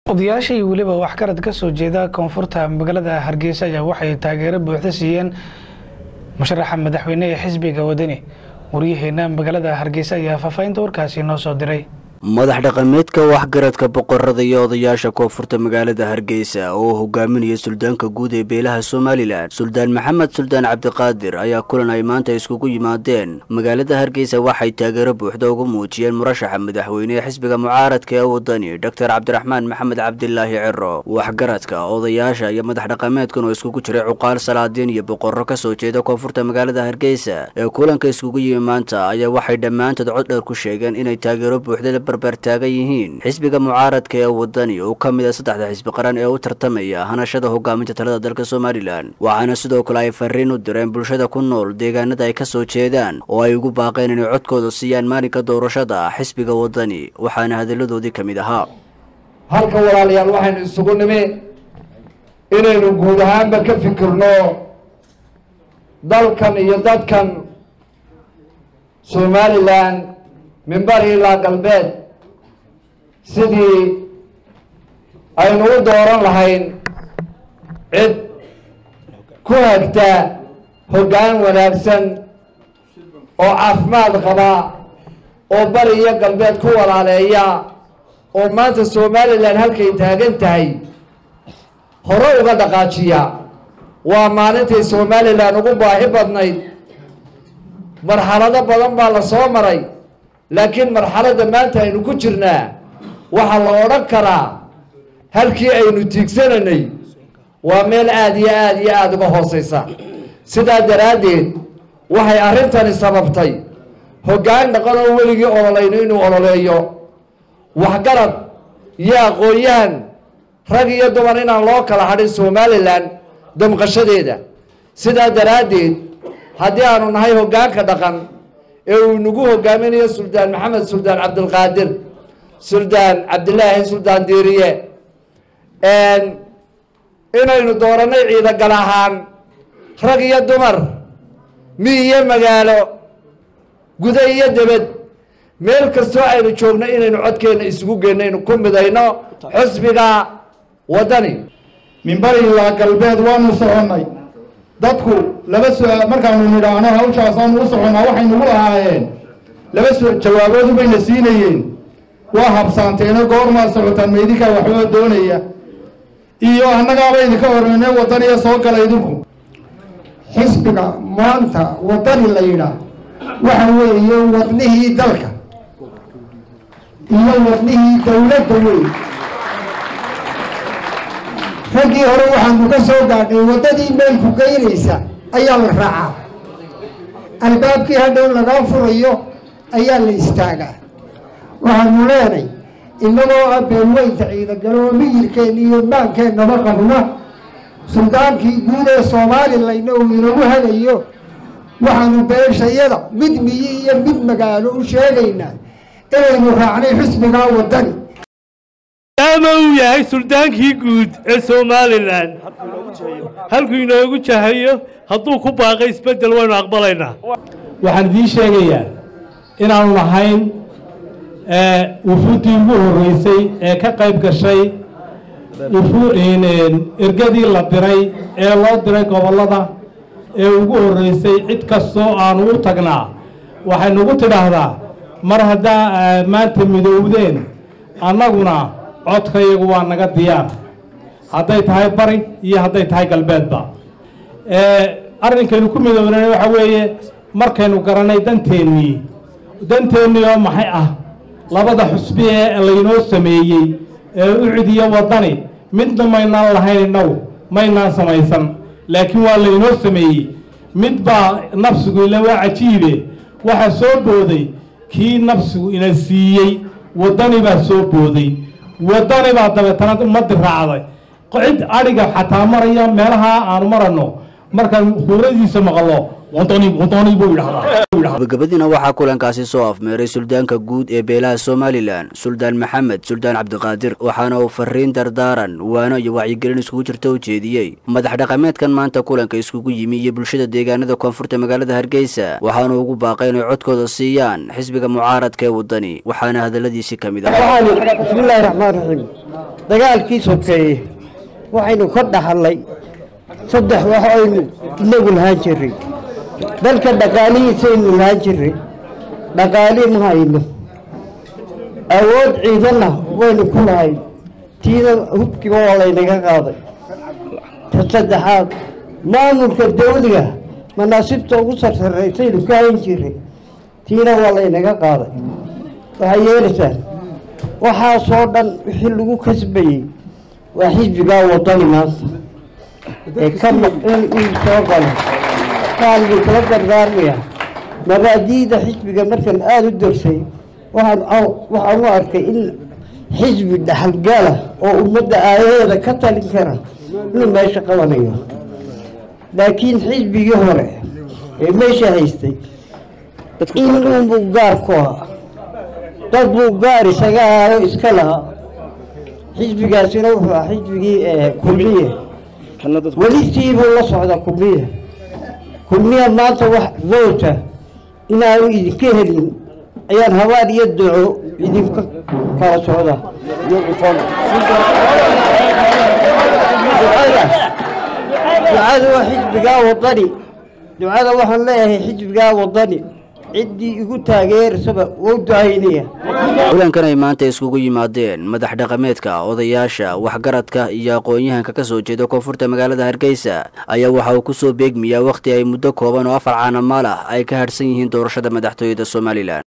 odayaasha iyo weliba waxgarad ka soo jeeda koonfurta magaalada hargeysa ayaa waxay taageero buuxda siiyeen musharaxa madaxweyne ee xisbiga wadani waryaheena magaalada hargeysa ayaa faahfaahinta warkaasi noo soo diray madax dhaqameedka waxgaradka boqorada iyo odayaasha koonfurta magaalada hargeysa oo hogaaminaya suldaanka guud ee beelaha somalilan suldaan maxamed suldaan cabdiqaadir ayaa kulan ay maanta iskugu yimaadeen magaalada hargeysa waxay taageero buuxda ugu muujiyeen murashaxa madaxweyne ee xisbiga mucaaradka ee wadani doctor cabdiraxmaan maxamed cabdilaahi ciro waxgaradka odayaasha iyo madax dhaqameedkan oo iskugu jiray cuqaal salaadiin iyo boqorro kasoo jeeda koonfurta magaalada hargeysa ee kulanka iskugu yimi maanta ayaa waxay dhammaantood cod dheer ku sheegeen inay taageero buuxda barbaartaagan yihiin xisbiga mucaaradka ee wadani oo ka mid a saddexda xisbi qaran ee u tartamaya hanashada hogaaminta talada dalka somalilan waxaana sidoo kale ay fariin u direen bulshada ku nool deegaanada ay kasoo jeedaan oo ay ugu baaqeen inay codkooda siiyaan maalinka doorashada xisbiga wadani waxaana hadalladoodii ka mid ahaa halka walaalayaal waxaynu isugu nimi inaynu guud ahaanba ka fikirno dalkan iyo dadkan somalilan minbari ilaa galbeed sidii aynu u dooran lahayn cid ku hagta hoggaan wanaagsan oo caafimaad qaba oo bari iyo galbeed ku walaaleeya oo maanta somalilan halkay taagan tahay hore uga dhaqaajiya waa maalintay somalilan ugu baahi badnayd marxalado badan baa la soo maray laakiin marxaladda maanta aynu ku jirnaa waxaa la odhan karaa halkii aynu tiigsananay waa meel aada iyo aada iyo aada uga hooseysa sidaa daraaddeed waxay arrintani sababtay hoggaan dhaqan oo weligii ololayno inuu ololeeyo waxgarad iyo aqoon-yahan rag iyo dumar inaan loo kala hadhin somalilan damqashadeeda sidaa daraaddeed haddii aanu nahay hoggaanka dhaqan ee uu nagu hogaaminayo suldaan maxamed suldaan cabdilqaadir suldaan cabdilaahi suldaan diiriye inaynu dooranay ciidagal ahaan rag iyo dumar mi iyo magaalo guda iyo debed meel kastoo aynu joogno inaynu codkeenna isugu geenno aynu ku midayno xusbiga waddani minbari ilaa galbeed waanu soconnay dadku laba su-aal markaanu nidhaahno hawshaasaanu u soconnaa waxay nagu lahaayeen laba su jawaabood bayna siinayeen waa habsaanteeno goormaad socotaan maydinkaa waxbaa doonaya iyo annagaaba idinka horeyne wadaniya soo gala idinku xisbiga maanta wadani la yidhaah waxa weeye wadnihii dalka iyo wadnihii dawladda wey raggii hore waxaanu ka soo gaadhnay waddadii meelku geynaysa ayaa la raacaa albaabkii hadhow lagaa furayo ayaa la istaagaa waxaanu leenay innagoo ah beelweynta ciidagalo oo miyirkeenna iyo maankeennaba qabna suldaankii guud ee soomalilayna uu inagu hagayo waxaanu beeshayada mid miyi iyo mid magaalo u sheegaynaa inaynu raacnay xisbigaa waddani maadaama uu yahay suldaankii guud ee somalilan halkuu inoogu jahayo hadduu ku baaqay isbeddel waynu aqbalaynaa waxaan idiin sheegayaa inaanu nahayn wufuuddii ugu horreysay ee ka qayb gashay ergadii la diray ee loo diray gobollada ee ugu horreysay cid kastoo aanu u tagnaa waxay nagu tidhaahdaa mar haddaa maanta midowdeen annaguna codkayagu waa naga diyaar hadday tahay bari iyo hadday tahay galbeedba arrinkaynu ku midownana waxa weeye markaynu garanay danteennii danteennii oo maxay ah labada xusbi ee laynoo sameeyey ee ucid iyo waddani midna maynaan lahayn innagu maynaan samaysan laakiin waa laynoo sameeyey mid baa nafsigu ila waa cajiibe waxaa soo booday kii nafsigu ina siiyey waddani baa soo booday waddani baa dabeetana ummaddi raacday cid adhiga xataa maraya meelaha aanu maranno markaan huuradiisa maqlo wadani wadani buu yidhahdaa gabagabadiina waxaa kulankaasi soo afmeeray suldaanka guud ee beelaha somalilan suldaan maxamed suldaan cabdiqaadir waxaana uu fariin dardaaran waano iyo wacyigelin iskugu jirta u jeediyey madax dhaqameedkan maanta kulanka iskugu yimi iyo bulshada deegaanada koonfurta magaalada hargeysa waxaana ugu baaqay inay codkooda siiyaan xisbiga mucaaradka ee wadani waxaana hadaladiisii ka mid ah waxaanu bismillaahi raxmaan raxiim dagaalkii sokeeye waxaynu ka dhaxallay saddex wax aynu inagu lahaan jiray dalka dhaqaalihiisaynu lahaan jiray dhaqaali ma hayno awood ciidanna waynu ku lahayn tiina hubkiiba waa laynaga qaaday ta saddexaad maamulka dawliga manaasibta ugu sarsaraysaynu ka hayn jiray tiina waa laynaga qaaday waxay yeelaysaan waxaasoo dhan wixii lagu kasbayey waa xisbigaa wadani maanta ee ka maqin in soo galo waxaan idinkala dardaarmaya mabaadi'da xisbiga markan aada u darsay waxaan waxaan u arkay in xisbi dhaxalgala oo ummadda aayaheeda ka talin kara inuu meesha qabanayo laakiin xisbigii hore ee meesha haystay in unbuu gaar ku ahaa dad buu gaar isaga ahaayo iska lahaa xisbigaasina wuxuu ahaa xisbigii kulmiye welisiibuu la socda kulmiye kulmiya maanta wax voota inaanu idinka helin ayaan habaan iyo duco idinka kala socda ducada waa xisbigaa wadani ducada waxaan leeyahay xisbigaa wadani ciddii igu taageersaba wou ducaynaya kulankan ay maanta iskugu yimaadeen madax dhaqameedka odayaasha waxgaradka iyo aqoon-yahanka ka soo jeeda koonfurta magaalada hargeysa ayaa waxa uu kusoo beegmayaa wakhti ay muddo kooban oo afar caanamaal ah ay ka hadhsan yihiin doorashada madaxtooyada somalilan